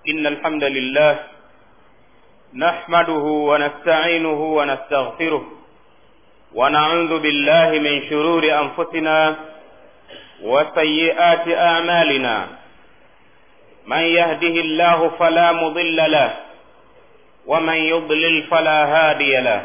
إن الحمد لله نحمده ونستعينه ونستغفره ونعوذ بالله من شرور أنفسنا وسيئات أعمالنا من يهده الله فلا مضل له ومن يضلل فلا هادي له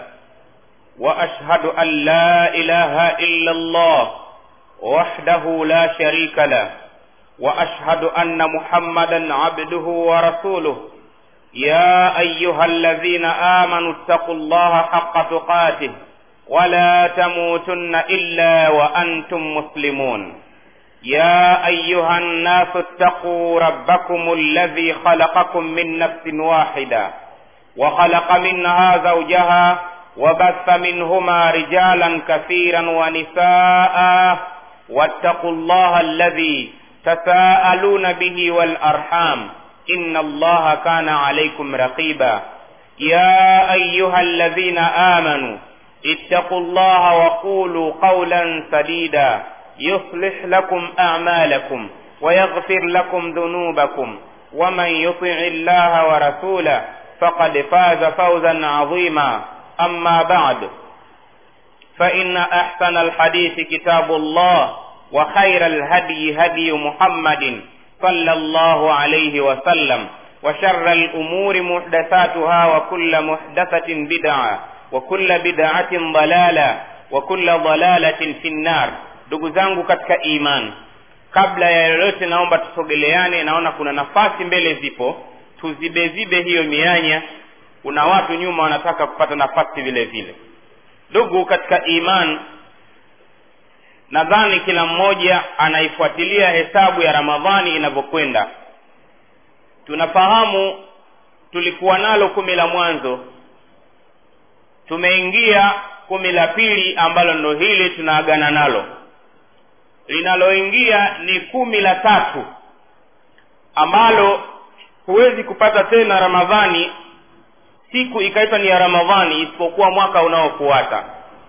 وأشهد أن لا إله إلا الله وحده لا شريك له واشهد ان محمدا عبده ورسوله يا ايها الذين امنوا اتقوا الله حق تقاته ولا تموتن الا وانتم مسلمون يا ايها الناس اتقوا ربكم الذي خلقكم من نفس واحده وخلق منها زوجها وبث منهما رجالا كثيرا ونساء واتقوا الله الذي تساءلون به والارحام ان الله كان عليكم رقيبا يا ايها الذين امنوا اتقوا الله وقولوا قولا سديدا يصلح لكم اعمالكم ويغفر لكم ذنوبكم ومن يطع الله ورسوله فقد فاز فوزا عظيما اما بعد فان احسن الحديث كتاب الله وخير الهدي هدي محمد صلى الله عليه وسلم وشر الأمور محدثاتها وكل محدثة بدعة وكل بدعة ضلالة وكل ضلالة في النار ndugu zangu katika iman kabla ya yoyote naomba tusogeleane naona kuna nafasi mbele zipo tuzibezibe hiyo mianya kuna watu nyuma wanataka kupata nafasi vile vile ndugu katika iman nadhani kila mmoja anaifuatilia hesabu ya ramadhani inavyokwenda tunafahamu tulikuwa nalo kumi la mwanzo tumeingia kumi la pili ambalo ndo hili tunaagana nalo linaloingia ni kumi la tatu ambalo huwezi kupata tena ramadhani siku ikaitwa ni ya ramadhani isipokuwa mwaka unaofuata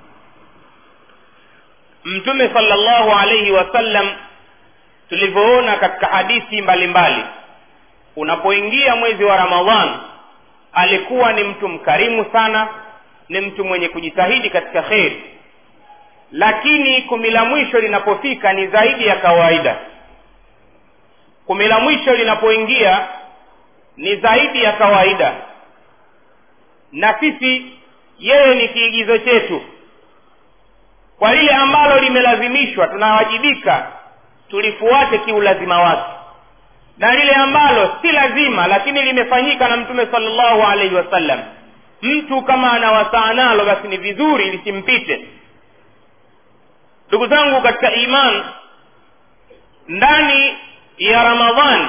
mtume sallallahu alaihi wasallam tulivyoona katika hadithi mbalimbali unapoingia mwezi wa ramadhan alikuwa ni mtu mkarimu sana ni mtu mwenye kujitahidi katika kheri lakini kumi la mwisho linapofika ni zaidi ya kawaida kumi la mwisho linapoingia ni zaidi ya kawaida na sisi yeye ni kiigizo chetu kwa lile ambalo limelazimishwa tunawajibika tulifuate kiulazima wake na lile ambalo si lazima lakini limefanyika na mtume salllahu alaihi wasallam mtu kama anawasaa nalo basi ni vizuri lisimpite ndugu zangu katika iman ndani ya ramadhan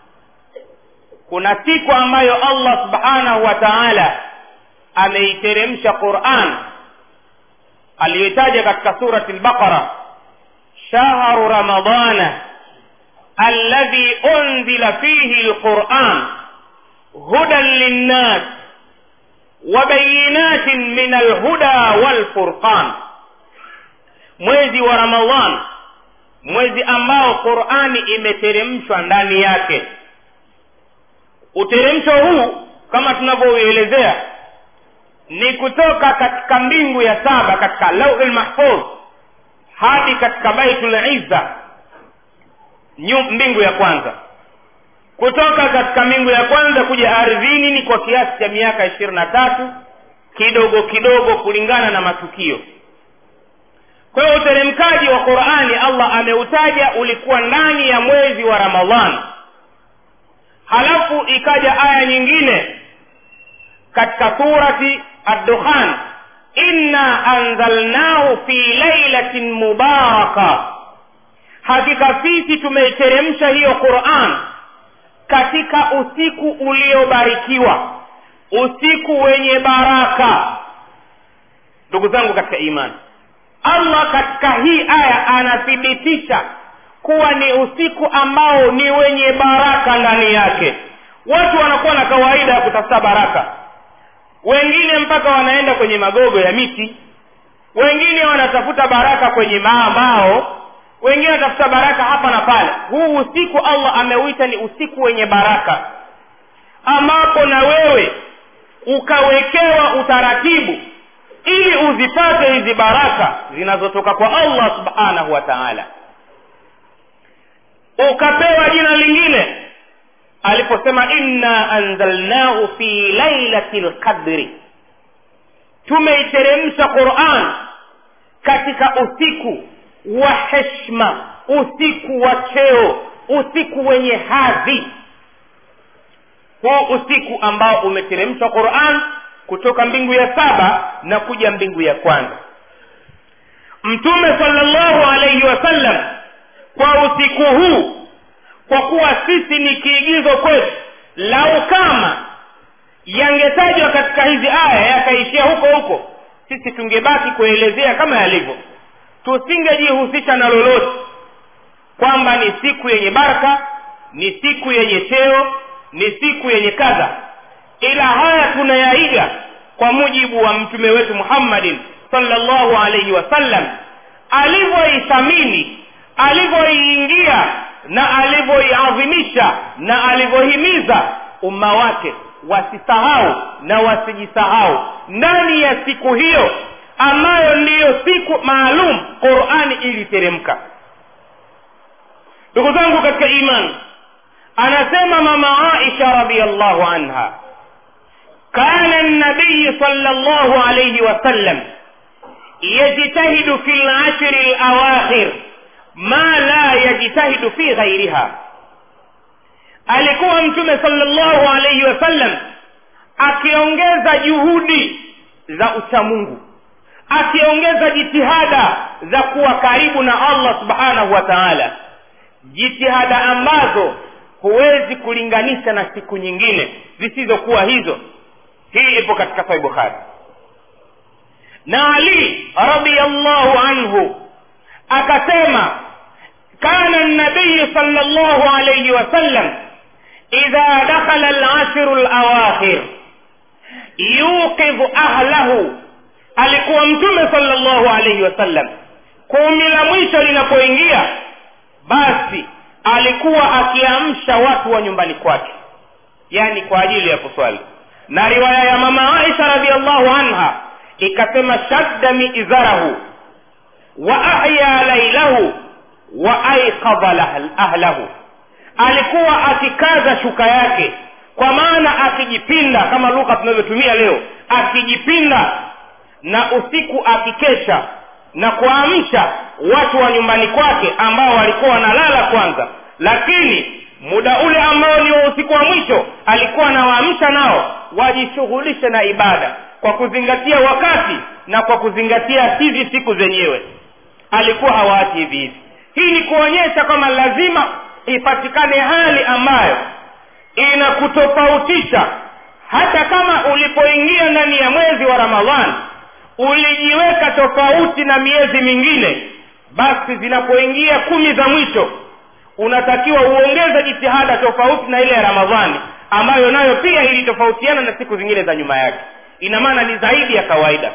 kuna siku ambayo allah subhanahu wa taala ameiteremsha quran aliyotaja katika surati lbaqara shahru ramadana alladhi unzila fihi lquran hudan linnas wabayinatin min alhuda walfurqan mwezi wa ramadhan mwezi ambao qurani imeteremshwa ndani yake uteremsho huu kama tunavyouelezea ni kutoka katika mbingu ya saba katika lauhi lmahfudh hadi katika baitul izza mbingu ya kwanza kutoka katika mbingu ya kwanza kuja ardhini ni kwa kiasi cha miaka ishirini na tatu kidogo kidogo kulingana na matukio kwa hiyo uteremkaji wa qurani allah ameutaja ulikuwa ndani ya mwezi wa ramadhan halafu ikaja aya nyingine katika surati addukhan inna anzalnahu fi lailatin mubaraka hakika sisi tumeiteremsha hiyo quran katika usiku uliobarikiwa usiku wenye baraka ndugu zangu katika imani allah katika hii aya anathibitisha kuwa ni usiku ambao ni wenye baraka ndani yake watu wanakuwa na kawaida ya kutafuta baraka wengine mpaka wanaenda kwenye magogo ya miti wengine wanatafuta baraka kwenye maambao wengine wanatafuta baraka hapa na pale huu usiku allah ameuita ni usiku wenye baraka ambapo na wewe ukawekewa utaratibu ili uzipate hizi baraka zinazotoka kwa allah subhanahu wa taala ukapewa jina lingine aliposema inna anzalnahu fi lailati lqadri tumeiteremsha quran katika usiku wa heshma usiku wa cheo usiku wenye hadhi huu usiku ambao umeteremshwa quran kutoka mbingu ya saba na kuja mbingu ya kwanza mtume salllahu alaihi wasallam kwa usiku huu kwa kuwa sisi ni kiigizo kwetu lau kama yangetajwa katika hizi aya yakaishia huko huko sisi tungebaki kuelezea kama yalivyo tusingejihusisha na lolote kwamba ni siku yenye baraka ni siku yenye cheo ni siku yenye kadha ila haya tunayaiga kwa mujibu wa mtume wetu muhammadin salllahu alaihi wasallam alivyoithamini alivyoiingia na alivyoiadhimisha na alivyohimiza umma wake wasisahau na wasijisahau ndani ya siku hiyo ambayo ndiyo siku maalum qurani iliteremka ndugu zangu katika imani anasema mama aisha radiallahu anha kana nabiyi sala llahu alaihi wasallam yajtahidu fi lashri lawakhir ma la yajtahidu fi ghairiha alikuwa mtume salllahu alaihi wasallam akiongeza juhudi za uchamungu akiongeza jitihada za kuwa karibu na allah subhanahu wa taala jitihada ambazo huwezi kulinganisha na siku nyingine zisizokuwa hizo hii ipo katika sahih bukhari na ali radiallahu anhu akasema kana nabiyu sal llahu alaihi wasallam idha dakhala lashru lawakhir yuqidhu ahlahu alikuwa mtume sal llahu alaihi wasallam kumi la mwisho linapoingia basi alikuwa akiamsha watu wa nyumbani kwake yani kwa ajili ya kuswali na riwaya ya mama aisha radiallahu anha ikasema shadda miizarahu wa ahya lailahu wa aiqadha ahlahu alikuwa akikaza shuka yake kwa maana akijipinda kama lugha tunavyotumia leo akijipinda na usiku akikesha na kuamsha watu wa nyumbani kwake ambao walikuwa wanalala kwanza lakini muda ule ambao ni wa usiku wa mwisho alikuwa anawaamsha nao wajishughulishe na ibada kwa kuzingatia wakati na kwa kuzingatia hizi siku zenyewe alikuwa hawaachi hivi hivi hii ni kuonyesha kwamba lazima ipatikane hali ambayo inakutofautisha hata kama ulipoingia ndani ya mwezi wa ramadhani ulijiweka tofauti na miezi mingine basi zinapoingia kumi za mwisho unatakiwa uongeze jitihada tofauti na ile ya ramadhani ambayo nayo pia ilitofautiana na siku zingine za nyuma yake ina maana ni zaidi ya kawaida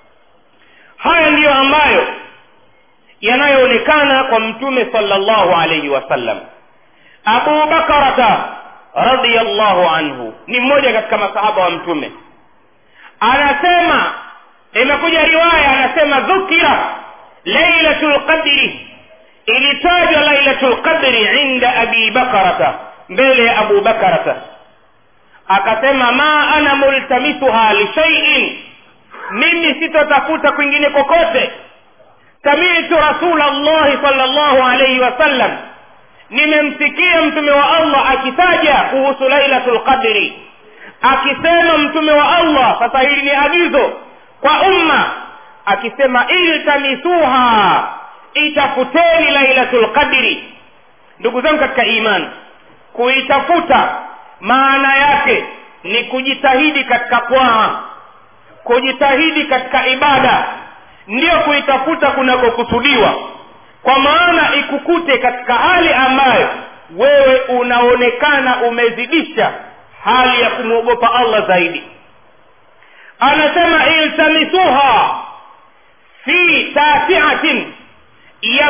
haya ndiyo ambayo yanayoonekana kwa mtume salllahu alaihi wasallam abu bakarata radiallahu anhu ni mmoja katika masahaba wa mtume anasema imekuja riwaya anasema dhukira lailatu lqadri ilitajwa lailatu lqadri inda abi bakarata mbele ya abu bakarata akasema ma ana multamisuha lishaiin mimi sitotafuta kwingine kokote samitu rasula llahi sal llahu alaihi wasallam nimemsikia mtume wa allah akitaja kuhusu lailatu lqadri akisema mtume wa allah sasa hili ni agizo kwa umma akisema iltamisuha itafuteni lailatu lqadri ndugu zangu katika imani kuitafuta maana yake ni kujitahidi katika kwaa kujitahidi katika ibada ndiyo kuitafuta kunakokusudiwa kwa maana ikukute katika hali ambayo wewe unaonekana umezidisha hali ya kumwogopa allah zaidi anasema iltamisuha fi tasiatin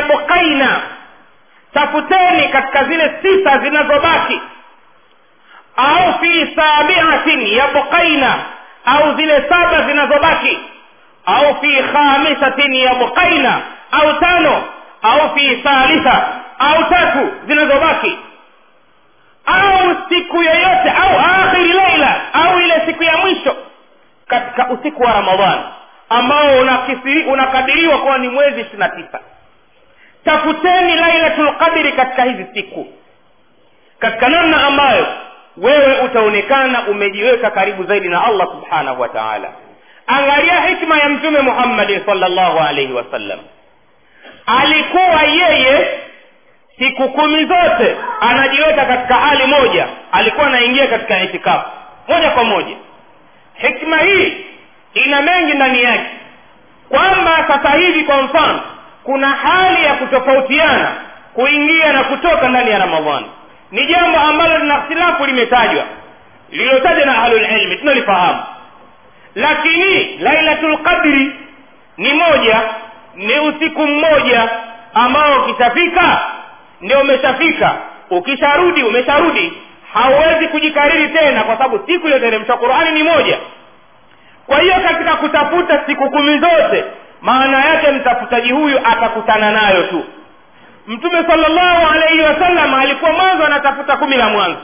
yabqaina tafuteni katika zile sita zinazobaki au fi sabiatin yabqaina au zile saba zinazobaki au fi khamisatin yabqaina au tano au fi thalitha au tatu zinazobaki au siku yoyote au akhiri leila au ile siku ya mwisho katika usiku wa ramadhani ambao unakisiri- unakadiriwa kuwa ni mwezi ishiri na tisa tafuteni lailatul qadri katika hizi siku katika namna ambayo wewe utaonekana umejiweka karibu zaidi na allah subhanahu wa taala angalia hikma ya mtume muhammadin salllahu alaihi wasallam alikuwa yeye siku kumi zote anajiweka katika hali moja alikuwa anaingia katika itikafu moja kwa moja hikma hii ina mengi ndani yake kwamba sasa hivi kwa mfano kuna hali ya kutofautiana kuingia na kutoka ndani ya ramadhani ni jambo ambalo lina ikhtilafu limetajwa lililotajwa na ahlulilmi tunalifahamu lakini lailatul qadri ni moja ni usiku mmoja ambao ukishafika ndio umeshafika ukisharudi umesharudi hauwezi kujikariri tena kwa sababu siku iliyoteremshwa qurani ni moja kwa hiyo katika kutafuta siku kumi zote maana yake mtafutaji huyu atakutana nayo tu mtume salllahu alaihi wasallam alikuwa mwanzo anatafuta kumi la mwanzo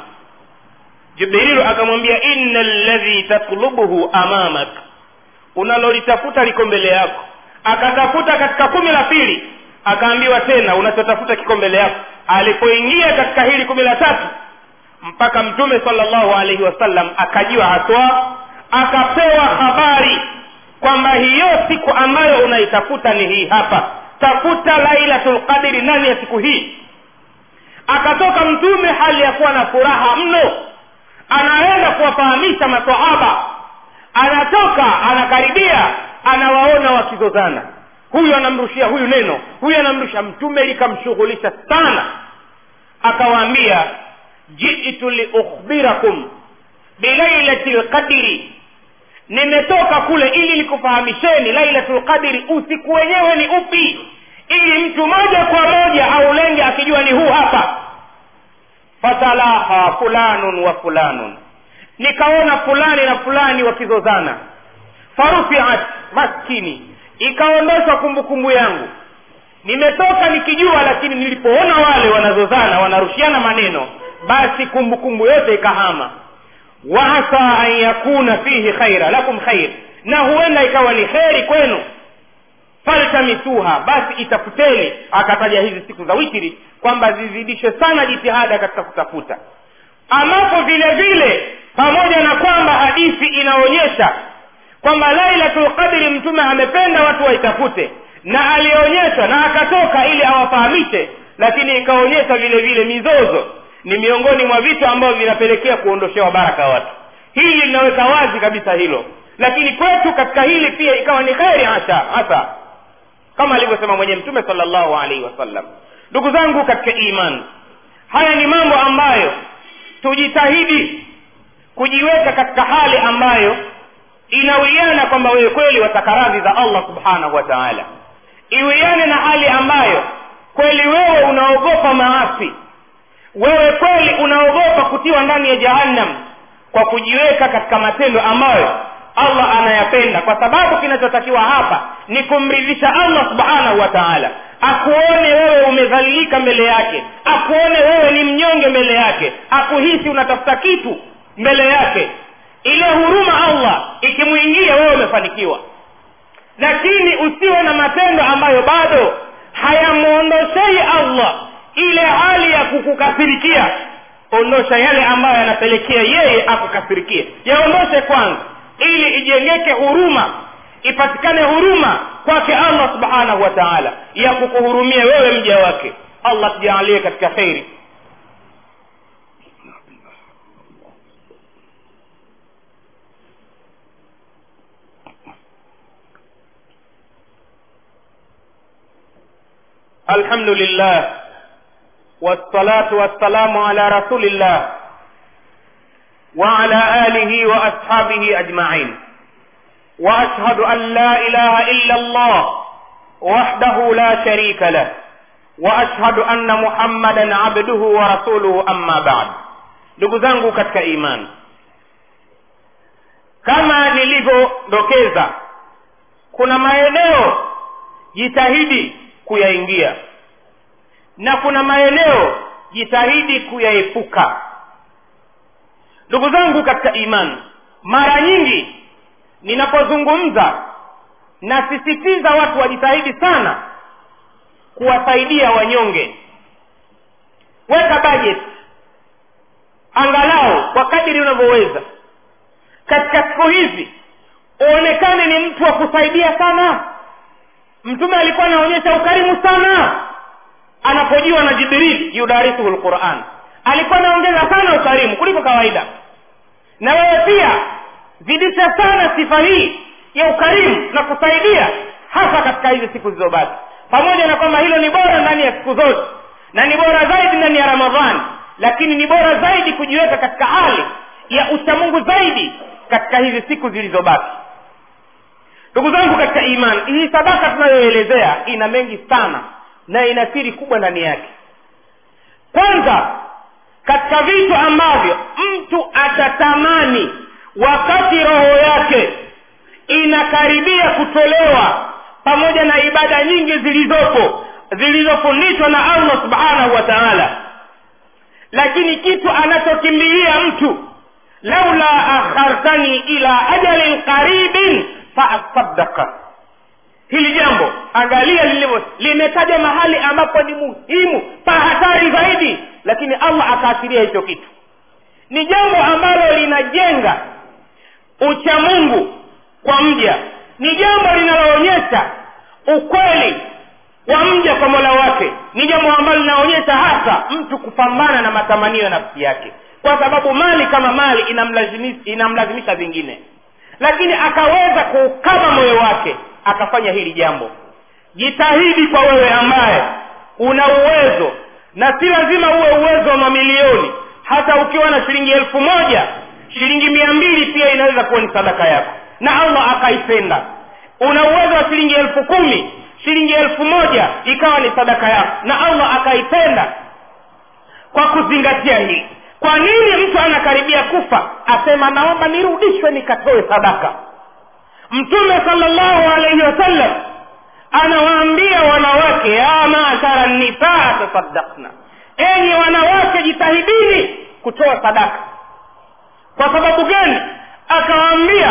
jibrilu akamwambia inna ladhi tatlubuhu amamak unalolitafuta liko mbele yako akatafuta katika kumi la pili akaambiwa tena unachotafuta kiko mbele yako alipoingia katika hili kumi la tatu mpaka mtume salllahu alaihi wasallam akajiwa haswa akapewa habari kwamba hiyo siku ambayo unaitafuta ni hii hapa tafuta lailatul qadri ndani ya siku hii akatoka mtume hali ya kuwa na furaha mno anaenda kuwafahamisha masahaba anatoka anakaribia anawaona wakizozana huyu anamrushia huyu neno huyu anamrusha mtume likamshughulisha sana akawaambia jitu liukhbirakum bilailati lqadri nimetoka kule ili nikufahamisheni lailatul qadri usiku wenyewe ni upi ili mtu moja kwa moja aulenge akijua ni huu hapa fatalaha fulanun wa fulanun nikaona fulani na fulani wakizozana farufiat maskini ikaondoshwa kumbukumbu yangu nimetoka nikijua lakini nilipoona wale wanazozana wanarushiana maneno basi kumbukumbu yote ikahama waasa an yakuna fihi khaira lakum khair na huenda ikawa ni kheri kwenu faltamisuha basi itafuteni akataja hizi siku za witiri kwamba zizidishwe sana jitihada katika kutafuta ambapo vile vile pamoja na kwamba hadithi inaonyesha kwamba lailatul qadri mtume amependa watu waitafute na alionyesha na akatoka ili awafahamishe lakini ikaonyesha vile vile mizozo ni miongoni mwa vitu ambavyo vinapelekea kuondoshewa baraka watu hili linaweka wazi kabisa hilo lakini kwetu katika hili pia ikawa ni kheri hasa hasa kama alivyosema mwenye mtume salllahu alaihi wasallam ndugu zangu katika imani haya ni mambo ambayo tujitahidi kujiweka katika hali ambayo inawiana kwamba wewe kweli wataka radhi za allah subhanahu wa taala iwiane na hali ambayo kweli wewe unaogopa maasi wewe kweli unaogopa kutiwa ndani ya jahannam kwa kujiweka katika matendo ambayo allah anayapenda kwa sababu kinachotakiwa hapa ni kumridhisha allah subhanahu wa taala akuone wewe umedhalilika mbele yake akuone wewe ni mnyonge mbele yake akuhisi unatafuta kitu mbele yake ile huruma allah ikimwingia wewe umefanikiwa lakini usiwe na matendo ambayo bado hayamwondoshei allah ile hali ya kukukasirikia ondosha yale ambayo yanapelekea yeye akukasirikie yaondoshe kwanza ili ijengeke huruma ipatikane huruma kwake allah subhanahu wa taala ya kukuhurumia wewe mja wake allah tujaalie katika kheri الحمد لله والصلاة والسلام على رسول الله وعلى آله وأصحابه أجمعين وأشهد أن لا إله إلا الله وحده لا شريك له وأشهد أن محمدا عبده ورسوله أما بعد ndugu zangu katika imani kama nilivyodokeza kuna maeneo jitahidi kuyaingia na kuna maeneo jitahidi kuyaepuka ndugu zangu katika imani mara nyingi ninapozungumza nasisitiza watu wajitahidi sana kuwasaidia wanyonge weka budget angalau kwa kadiri unavyoweza katika siku hizi uonekane ni mtu wa kusaidia sana mtume alikuwa anaonyesha ukarimu sana anapojiwa na jibril yudarisuhu lquran alikuwa anaongeza sana ukarimu kuliko kawaida na wewe pia zidisha sana sifa hii ya ukarimu na kusaidia hasa katika hizi siku zilizobaki pamoja na kwamba hilo ni bora ndani ya siku zote na ni bora zaidi ndani ya ramadhani lakini ni bora zaidi kujiweka katika hali ya uchamungu zaidi katika hizi siku zilizobaki ndugu zangu katika imani hii sadaka tunayoelezea ina mengi sana na ina siri kubwa ndani yake kwanza katika vitu ambavyo mtu atatamani wakati roho yake inakaribia kutolewa pamoja na ibada nyingi zilizopo zilizofundishwa na allah subhanahu wa taala lakini kitu anachokimbilia mtu laula akhartani ila ajalin qaribin faasadaka hili jambo angalia lilivyo limetaja mahali ambapo ni muhimu pa hatari zaidi lakini allah akaasiria hicho kitu ni jambo ambalo linajenga uchamungu kwa mja ni jambo linaloonyesha ukweli wa mja kwa mola wake ni jambo ambalo linaonyesha hasa mtu kupambana na matamanio ya nafsi yake kwa sababu mali kama mali inamlazimisha, inamlazimisha vingine lakini akaweza kuukama moyo wake akafanya hili jambo jitahidi kwa wewe ambaye una uwezo na si lazima uwe uwezo wa mamilioni hata ukiwa na shilingi elfu moja shilingi mia mbili pia inaweza kuwa ni sadaka yako na allah akaipenda una uwezo wa shilingi elfu kumi shilingi elfu moja ikawa ni sadaka yako na allah akaipenda kwa kuzingatia hili kwa nini mtu anakaribia kufa asema naomba nirudishwe nikatoe sadaka mtume salllahu alaihi wasallam anawaambia wanawake ya mashara nisaa tasaddakna enyi wanawake jitahidini kutoa sadaka kwa sababu gani akawaambia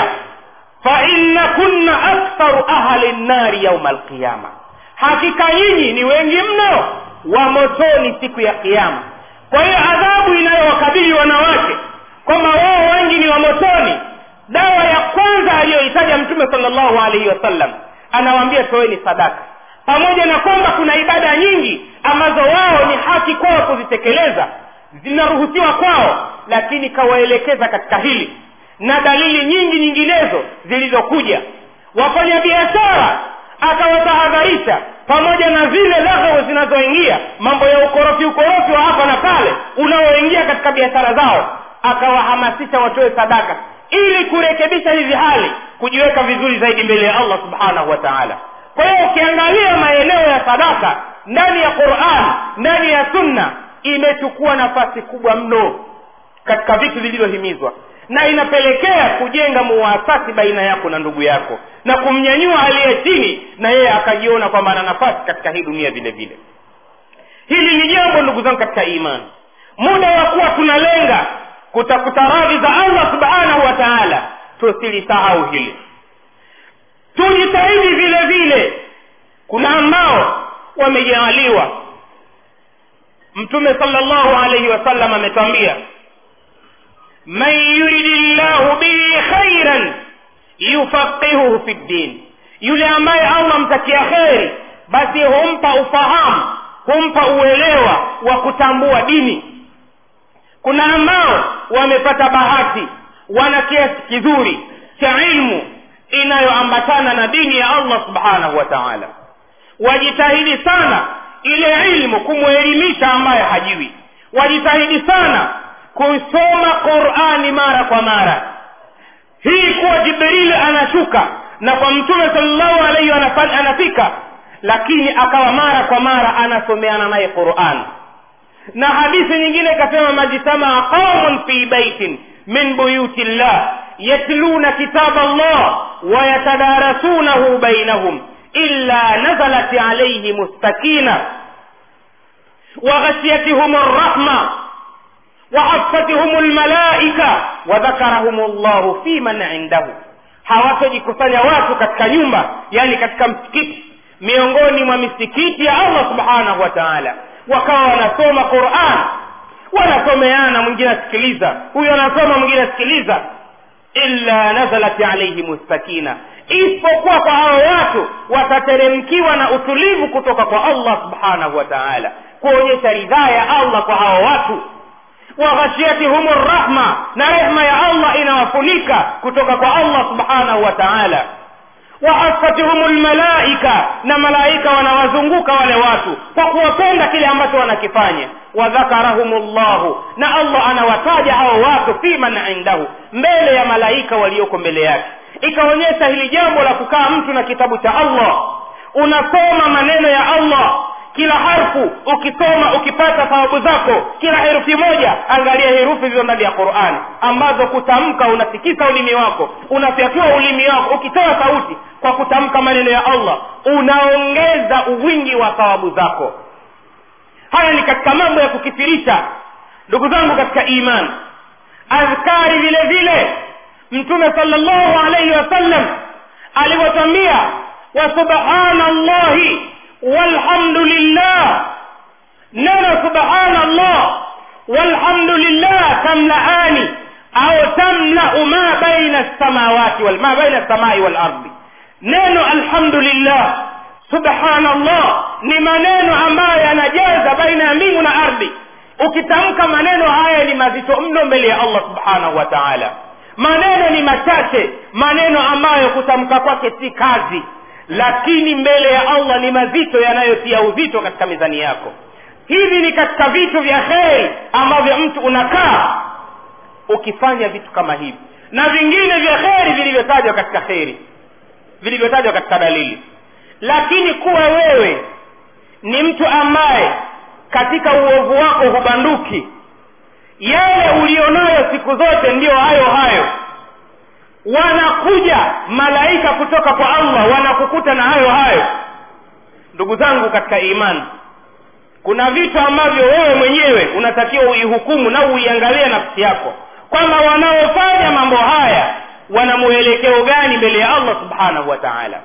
fainna kunna aktharu ahli nnari yauma alqiyama hakika nyinyi ni wengi mno wa motoni siku ya kiama kwa hiyo adhabu inayowakabili wanawake kwamba wao wengi ni wa motoni dawa ya kwanza aliyoitaja mtume salllahu alaihi wasallam anawaambia toeni sadaka pamoja na kwamba kuna ibada nyingi ambazo wao ni haki kwao kuzitekeleza zinaruhusiwa kwao lakini kawaelekeza katika hili na dalili nyingi nyinginezo zilizokuja wafanya biashara akawatahadharisha pamoja na zile laghau zinazoingia mambo ya ukorofi ukorofi wa hapa na pale unaoingia katika biashara zao akawahamasisha watoe sadaka ili kurekebisha hizi hali kujiweka vizuri zaidi mbele ya allah subhanahu wa taala kwa hiyo ukiangalia maeneo ya sadaka ndani ya quran ndani ya sunna imechukua nafasi kubwa mno katika vitu vilivyohimizwa na inapelekea kujenga muwasati baina yako na ndugu yako na kumnyanyua aliye chini na yeye akajiona kwamba ana nafasi katika hii dunia vile vile hili ni jambo ndugu zangu katika imani muda wa kuwa tunalenga kutafuta radhi za allah subhanahu wa taala tusilisahau hili tujitahidi vile vile kuna ambao wamejaaliwa mtume salllahu alaihi wasallam ametwambia man yuridi llahu bihi khairan yufaqihuhu fi ddin yule ambaye allah mtakia kheri basi humpa ufahamu humpa uelewa wa kutambua dini kuna ambao wamepata bahati wana kiasi kizuri cha ilmu inayoambatana na dini ya allah subhanahu wa taala wajitahidi sana ile ilmu kumwelimisha ambaye hajui wajitahidi sana kusoma qurani mara kwa mara hii kuwa jibrili anashuka na kwa mtume salllahu alaihi anafika lakini akawa mara kwa mara anasomeana naye quran na hadithi nyingine ikasema majtamaa qaumun fi baitin min buyuti llah yatluna kitaba allah wayatadarasunahu bainahum illa nazalat alaihim sakina وغشيتهم الرحمة وحفتهم الملائكة وذكرهم الله في من عنده hawatojikusanya watu katika nyumba yani katika msikiti miongoni mwa misikiti ya allah subhanahu wa taala wakawa wanasoma quran wanasomeana mwingine asikiliza huyo anasoma mwingine asikiliza illa nazalat alaihim sakina isipokuwa kwa hao watu watateremkiwa na utulivu kutoka kwa allah subhanahu wa taala kuonyesha ridhaa ya allah kwa hao watu waghashiyatihum rahma na rehma ya allah inawafunika kutoka kwa allah subhanahu wa taala wahafatihum lmalaika na malaika wanawazunguka wale watu kwa kuwapenda kile ambacho wanakifanya wadhakarahum llahu na allah anawataja hao watu fi man indahu mbele ya malaika walioko mbele yake ikaonyesha hili jambo la kukaa mtu na kitabu cha allah unasoma maneno ya allah kila harfu ukisoma ukipata thawabu zako kila herufi moja angalia herufi zilizo ndani ya qurani ambazo kutamka unatikisa ulimi wako unafyatua ulimi wako ukitoa sauti kwa kutamka maneno ya allah unaongeza uwingi wa thawabu zako haya ni katika mambo ya kukifirisha ndugu zangu katika imani adhkari vile vile mtume salllahu alaihi wasallam alivyotwambia wa subhana llahi walhamdulillah neno subhanallah walhamdulillah tamlaani au tamlau ma baina lsamawati ma baina lsamai walardi neno alhamdulillah subhanallah ni maneno ambayo yanajaza baina ya mbingu na ardhi ukitamka maneno haya ni mazito mno mbele ya allah subhanahu wa taala maneno ni machache maneno ambayo kutamka kwake si kazi lakini mbele ya allah ni mazito yanayotia uzito katika mizani yako hivi ni katika vitu vya kheri ambavyo mtu unakaa ukifanya vitu kama hivi na vingine vya kheri vilivyotajwa katika kheri vilivyotajwa katika dalili lakini kuwa wewe ni mtu ambaye katika uovu wako hubanduki yale ulionayo siku zote ndiyo hayo hayo wanakuja malaika kutoka kwa allah wanakukuta na hayo hayo ndugu zangu katika imani kuna vitu ambavyo wewe mwenyewe unatakiwa uihukumu na uiangalie nafsi yako kwamba wanaofanya mambo haya wana mwelekeo gani mbele ya allah subhanahu wa taala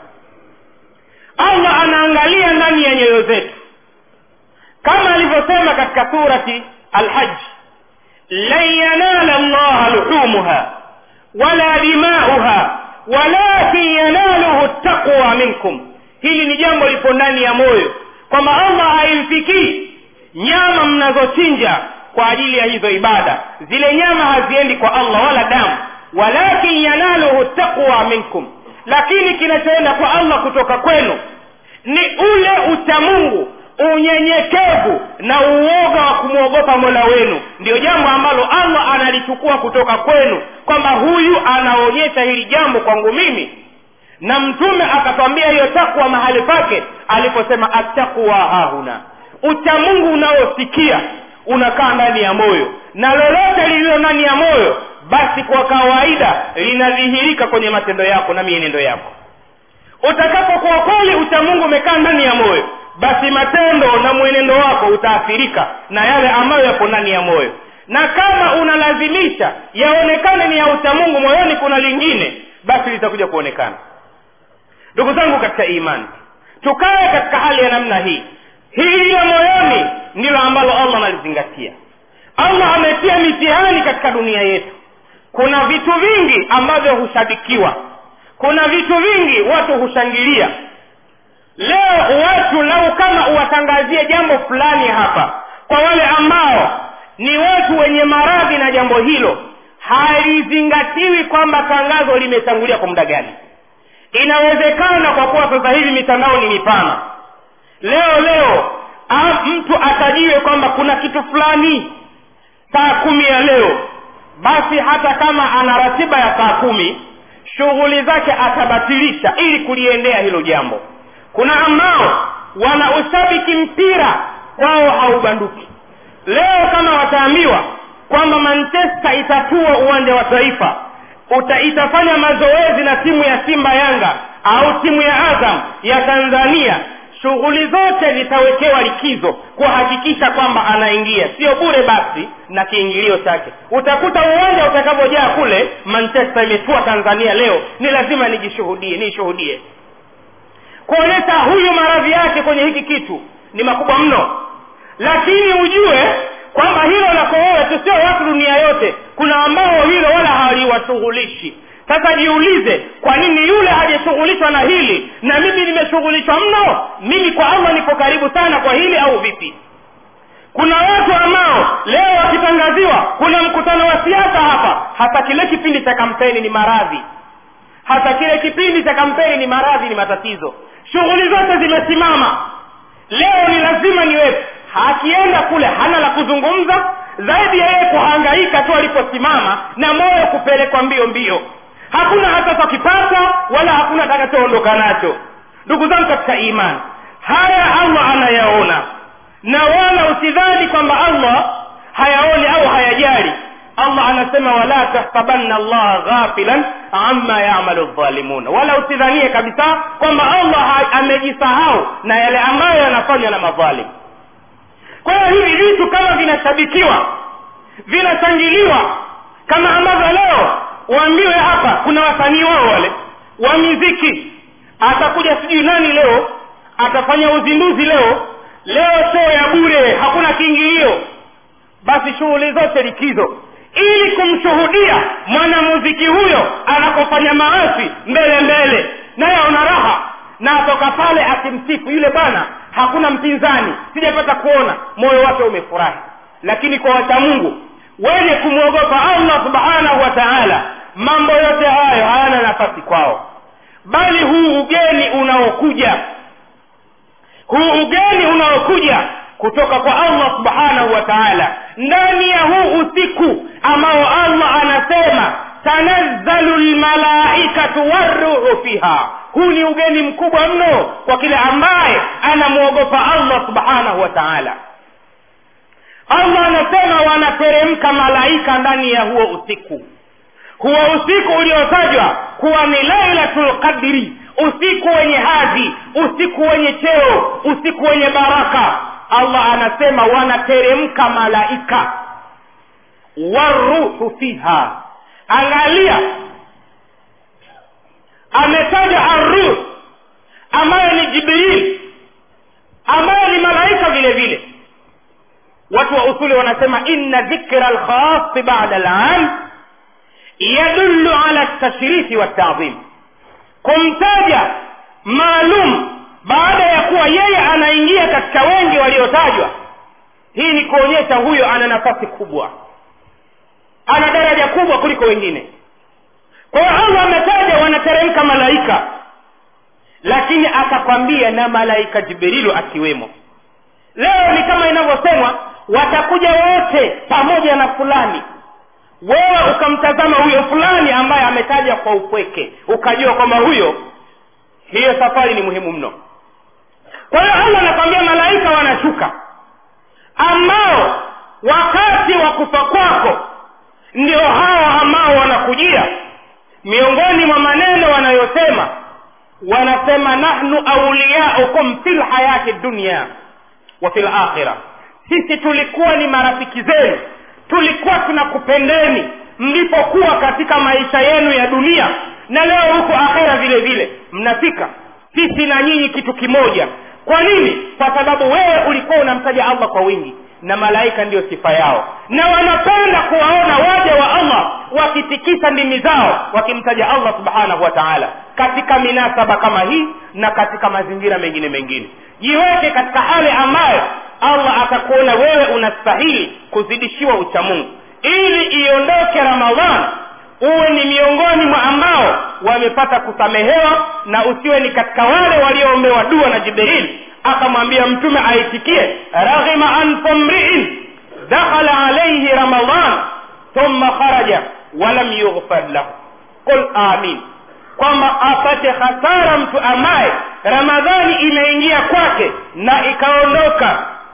allah anaangalia ndani ya nyoyo zetu kama alivyosema katika surati alhaji lan yanala llaha luhumuha wala dimauha walakin yanaluhu taqwa minkum hili ni jambo lipo ndani ya moyo kwamba allah haimfikii nyama mnazochinja kwa ajili ya hizo ibada zile nyama haziendi kwa allah wala damu walakin yanaluhu taqwa minkum lakini kinachoenda kwa allah kutoka kwenu ni ule uchamungu unyenyekevu na uoga wa kumwogopa mola wenu ndio jambo ambalo allah analichukua kutoka kwenu kwamba huyu anaonyesha hili jambo kwangu mimi na mtume akatwambia hiyo takwa mahali pake aliposema atakwa hahuna uchamungu unaosikia unakaa ndani ya moyo na lolote lililo ndani ya moyo basi kwa kawaida linadhihirika kwenye matendo yako na mienendo yako utakapokuwa kweli uchamungu umekaa ndani ya moyo basi matendo na mwenendo wako utaathirika na yale ambayo yapo ndani ya moyo na kama unalazimisha yaonekane ni ya uchamungu moyoni kuna lingine basi litakuja kuonekana ndugu zangu katika imani tukae katika hali ya namna hii hili la moyoni ndilo ambalo allah analizingatia allah ametia mitihani katika dunia yetu kuna vitu vingi ambavyo hushabikiwa kuna vitu vingi watu hushangilia leo watu lau kama uwatangazie jambo fulani hapa kwa wale ambao ni watu wenye maradhi na jambo hilo halizingatiwi kwamba tangazo limetangulia kwa muda gani inawezekana kwa kuwa sasa hivi mitandao ni mipana leo leo a, mtu atajiwe kwamba kuna kitu fulani saa kumi ya leo basi hata kama ana ratiba ya saa kumi shughuli zake atabatilisha ili kuliendea hilo jambo kuna ambao wana ushabiki mpira wao haubanduki leo kama wataambiwa kwamba manchester itatua uwanja wa taifa uta itafanya mazoezi na timu ya simba yanga au timu ya azam ya tanzania shughuli zote zitawekewa likizo kuhakikisha kwamba anaingia sio bure basi na kiingilio chake utakuta uwanja utakavyojaa kule manchester imetua tanzania leo ni lazima nijishuhudie niishuhudie kuonyesha huyu maradhi yake kwenye hiki kitu ni makubwa mno lakini ujue kwamba hilo lako wewe tu sio watu dunia yote kuna ambao hilo wala haliwashughulishi sasa jiulize kwa nini yule hajashughulishwa na hili na mimi nimeshughulishwa mno mimi kwa allah nipo karibu sana kwa hili au vipi kuna watu ambao leo wakitangaziwa kuna mkutano wa siasa hapa hata kile kipindi cha kampeni ni maradhi hata kile kipindi cha kampeni ni maradhi ni matatizo shughuli zote zimesimama leo ni lazima niwepo akienda kule hana la kuzungumza zaidi ya yeye kuhangaika tu aliposimama na moyo kupelekwa mbio mbio hakuna hata takipata wala hakuna atakachoondoka nacho ndugu zangu katika imani haya allah anayaona na wala usidhani kwamba allah hayaoni au hayajali allah anasema wala tahsabanna allaha ghafilan amma yamalu dhalimun wala usidhanie kabisa kwamba allah amejisahau na yale ambayo yanafanywa na madhalim kwa hiyo hivi vitu kama vinashabikiwa vinashangiliwa kama ambavyo leo waambiwe hapa kuna wasanii wao wale wa miziki atakuja sijui nani leo atafanya uzinduzi leo leo show ya bure hakuna kiingilio basi shughuli zote likizo ili kumshuhudia mwanamuziki huyo anapofanya maasi mbele mbele naye ana raha na atoka pale akimsifu yule bwana hakuna mpinzani sijapata kuona moyo wake umefurahi lakini kwa wacha mungu wenye kumwogopa allah subhanahu wa taala mambo yote hayo hayana nafasi kwao bali huu ugeni unaokuja huu ugeni unaokuja kutoka kwa allah subhanahu wa taala ndani ya huu usiku ambao allah anasema tanazzalu lmalaikatu waruhu fiha huu ni ugeni mkubwa mno kwa kile ambaye anamwogopa allah subhanahu wa taala allah anasema wanateremka malaika ndani ya huo usiku huo usiku uliotajwa kuwa ni lailatul qadri usiku wenye hadhi usiku wenye cheo usiku wenye baraka allah anasema wanateremka malaika waruhu fiha angalia ametaja arruh ambayo ni jibril ambayo ni malaika vile vile watu wa usuli wanasema inna dhikra lkhasi bada lam yadullu ala tashrifi waltadhim kumtaja maalum baada ya kuwa yeye anaingia katika wengi waliotajwa hii ni kuonyesha huyo ana nafasi kubwa ana daraja kubwa kuliko wengine kwa hiyo allah ametaja wanateremka malaika lakini akakwambia na malaika jibrilu akiwemo leo ni kama inavyosemwa watakuja wote pamoja na fulani wewe ukamtazama huyo fulani ambaye ametaja kwa upweke ukajua kwamba huyo hiyo safari ni muhimu mno kwa hiyo allah anakwambia malaika wanashuka ambao wakati wa kufa kwako ndio hawa ambao wanakujia miongoni mwa maneno wanayosema wanasema nahnu auliyaukum fi lhayati dunya wa fi lakhira sisi tulikuwa ni marafiki zenu tulikuwa tunakupendeni mlipokuwa katika maisha yenu ya dunia na leo huko akhera vile vile mnafika sisi na nyinyi kitu kimoja kwa nini kwa sababu wewe ulikuwa unamtaja allah kwa wingi na malaika ndiyo sifa yao na wanapenda kuwaona waja wa allah wakitikisa ndimi zao wakimtaja allah subhanahu wa taala katika minasaba kama hii na katika mazingira mengine mengine jiweke katika hali ambayo allah atakuona wewe unastahili kuzidishiwa uchamungu ili iondoke ramadhan uwe ni miongoni mwa ambao wamepata kusamehewa na usiwe ni katika wale walioombewa dua na jibril akamwambia mtume aitikie raghima anfu mriin dakhala alaihi ramadan thumma kharaja walam yughfar lahu qul amin kwamba apate hasara mtu ambaye ramadhani imeingia kwake na ikaondoka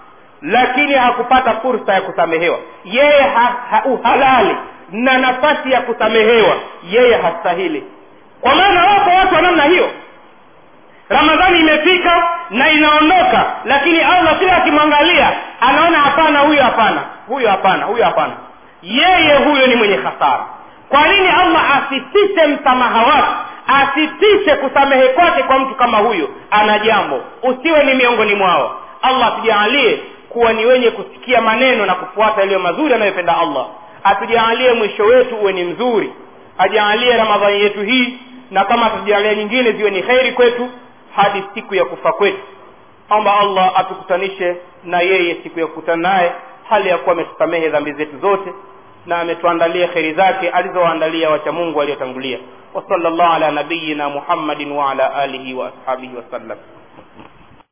lakini hakupata fursa ya kusamehewa yeye ha, ha, uhalali na nafasi ya kusamehewa yeye hastahili kwa maana wapo watu wa namna hiyo ramadhani imefika na inaondoka lakini allah kila akimwangalia anaona hapana huyo hapana huyo hapana huyo hapana yeye huyo ni mwenye hasara kwa nini allah asitishe msamaha wake asitishe kusamehe kwake kwa mtu kama huyo ana jambo usiwe ni miongoni mwao allah atujaalie kuwa ni wenye kusikia maneno na kufuata yaliyo mazuri anayopenda allah atujaalie mwisho wetu uwe ni mzuri ajaalie ramadhani yetu hii na kama atujaalia nyingine ziwe ni kheri kwetu hadi siku ya kufa kwetu omba allah atukutanishe na yeye siku ya kukutana naye hali ya kuwa ametusamehe dhambi zetu zote na ametuandalia kheri zake alizowaandalia wacha mungu waliotangulia wasala llahu ala nabiyina muhammadin waala alihi waashabihi wasallam